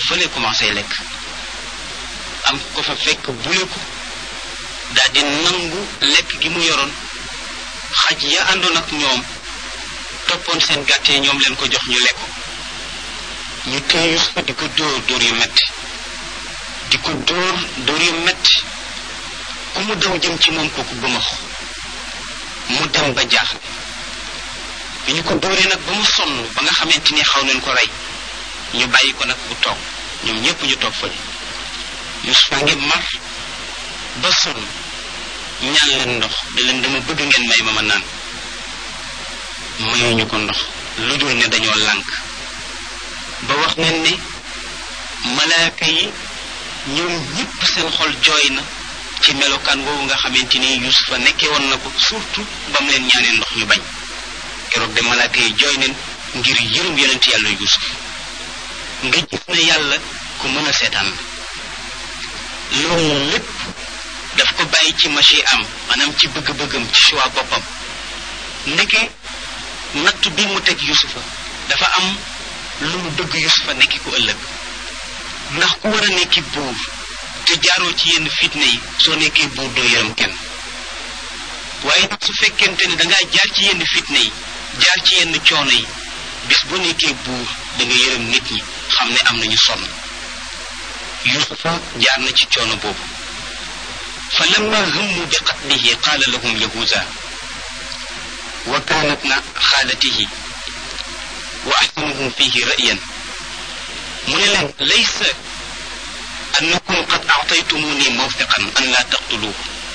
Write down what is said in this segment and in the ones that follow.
fële commencé lekk am ko fa fekk bule ko daal di nangu lekk gi mu yoroon xaj ya àndoon ak ñoom toppoon seen gàtt yi ñoom leen ko jox ñu lekk ñu téye Yusufa di ko dóor dóor yu metti di ko dóor dóor yu metti ku mu daw jëm ci moom kooku bëmax mu dem ba jaaxle bi ñu ko dóoree nag ba mu sonn ba nga xamante ni xaw nañ ko rey ñu bàyyi ko nag bu toog ñoom ñépp ñu toog fële Yusufa ngi mar ba sonn ñaan leen ndox da leen dama bëgg ngeen may ma ma naan mayuñu ko ndox lu dul ne dañoo lànk ba wax nañ ne malaaka yi ñoom ñépp seen xol jooy na ci melokaan woowu nga xamante ni Yusufa nekkee woon na ko surtout ba mu leen ñaanee ndox ñu bañ keroog de malaaka yi jooy neen ngir yërëm yonent yàlla Yusuf nga gis ne yàlla ku mën a seetaan la loolu lépp daf ko bàyyi ci machi am maanaam ci bëgg-bëggam ci choix boppam ndeke natt bi mu teg Yusufa dafa am lu mu bëgg Yusufa nekki ku ëllëg ndax ku war a nekki buur te jaaroo ci yenn fitne yi soo nekkee buur doo yërëm kenn waaye nag su fekkente ne dangaa jaar ci yenn fitne yi jaar ci yenn coono yi bis bu nekkee buur da nga yërëm nit ñi xam ne am nañu sonn yusufa jaar na ci coono boobu fa lamma hummu bi qatlihi qaala lahum yahuza wa kaanat na xaalatihi wa axsanuhum fihi ra'yan mu ne leen laysa annakum qad aataytumuni mawfiqan an laa taqtuluhu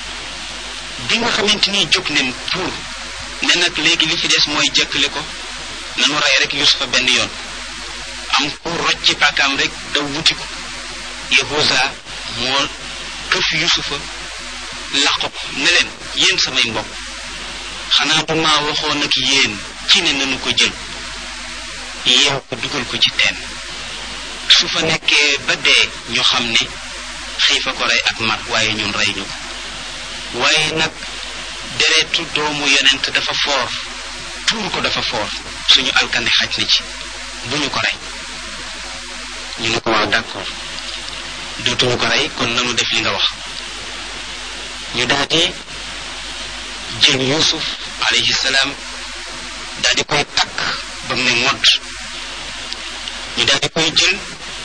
bi nga xamante ni jóg neen pour ne nag léegi li fi des mooy jëkkale ko nanu rey rek yusufa benn yoon am ku roj ci paakaam rek daw wuti ko yahuza moo këf yusufa laq ko ne leen yéen samay mbokk xanaa bu maa waxoon ak yéen ci ne nanu ko jël yeew ko dugal ko ci teen su fa nekkee ba dee ñu xam ne xiifa ko rey ak mar waaye ñun rey ñu ko waaye nag deretu doomu yonent dafa foor tuur ko dafa foor suñu alkande xaj na ci bu ñu ko rey ñu ne ko waaw d'accord dootuñu ko rey kon nanu def li nga wax ñu daal di jël yusuf alayhi salaam daal di koy takk ba mu ne ngodd ñu daal di koy jël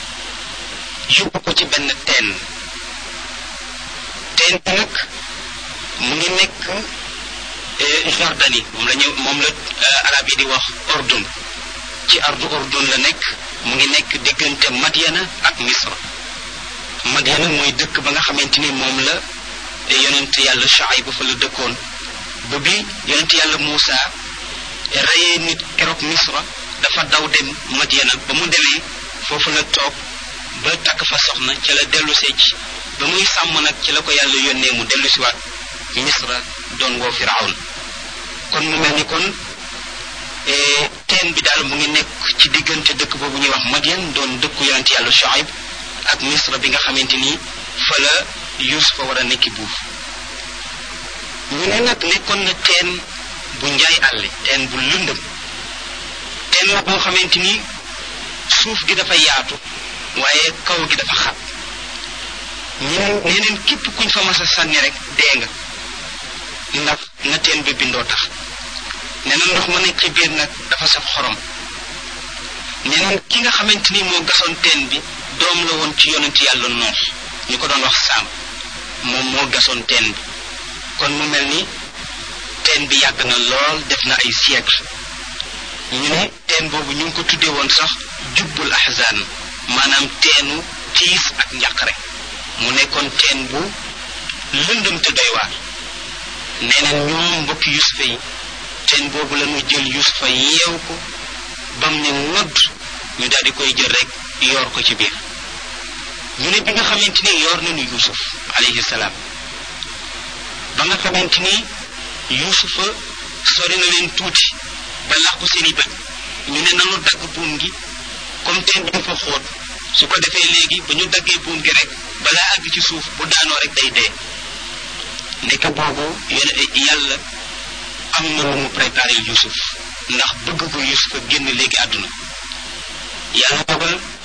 yóbbu ko ci benn teen teen bi nag mu ngi nekk Jordanie moom la ñu moom la arab yi di wax ordun ci ardu ordun la nekk mu ngi nekk diggante Madiana ak Misra Madiana mooy dëkk ba nga xamante ni moom la yonent yàlla Shuayb ba fa la dëkkoon ba bi yonent yàlla Muusa reyee nit keroog Misra dafa daw dem Madiana ba mu demee foofu la toog ba takk fa soxna ca la dellu see ci ba muy sàmm nag ci la ko yàlla yónnee mu dellu siwaat Misra doon woo Firawn kon mu mel ni kon teen bi daal mu ngi nekk ci diggante dëkk boobu ñuy wax Madian doon dëkku yonent yàlla Shuayb ak Misra bi nga xamante ni fa la Yusufa war a nekki buuf ñu ne nag nekkoon na teen bu njaay àlle teen bu lëndëm teen la boo xamante ni suuf gi dafa yaatu waaye kaw gi dafa xat ñeneen ñeneen képp kuñ fa mas a sànni rek dee nga ndax na teen bi bindoo tax nee na ndox ma nekk ci biir nag dafa saf xorom ñeneen ki nga xamante ni moo gasoon teen bi doom la woon ci yonent yàlla noos ñu ko doon wax saam moom moo gasoon teen bi kon mu mel ni teen bi yàgg na lool def na ay siècle ñu ne teen boobu ñu ngi ko tuddee woon sax jubbul ahzan maanaam teenu tiis ak njàqare mu nekkoon teen bu lëndëm te doy waar nee na ñoom mbokki yusufa yi teen boobu la ñu jël yusufa yeew ko bam ne ngodd ñu daal di koy jël rek yoor ko ci biir ñu ne bi nga xamante ni yoor nañu yusuf alayhi salaam ba nga xamante ni yusufa sori na leen tuuti ba làqu seeni bët ñu ne nanu dagg buum gi comme teen bi dafa xóot su ko defee léegi ba ñu daggee buum gi rek balaa àgg ci suuf bu daanoo rek day dee nekk boobu yàlla am na lu mu préparé Yusuf ndax bëgg ko Yusuf a génn léegi àdduna yàlla dogal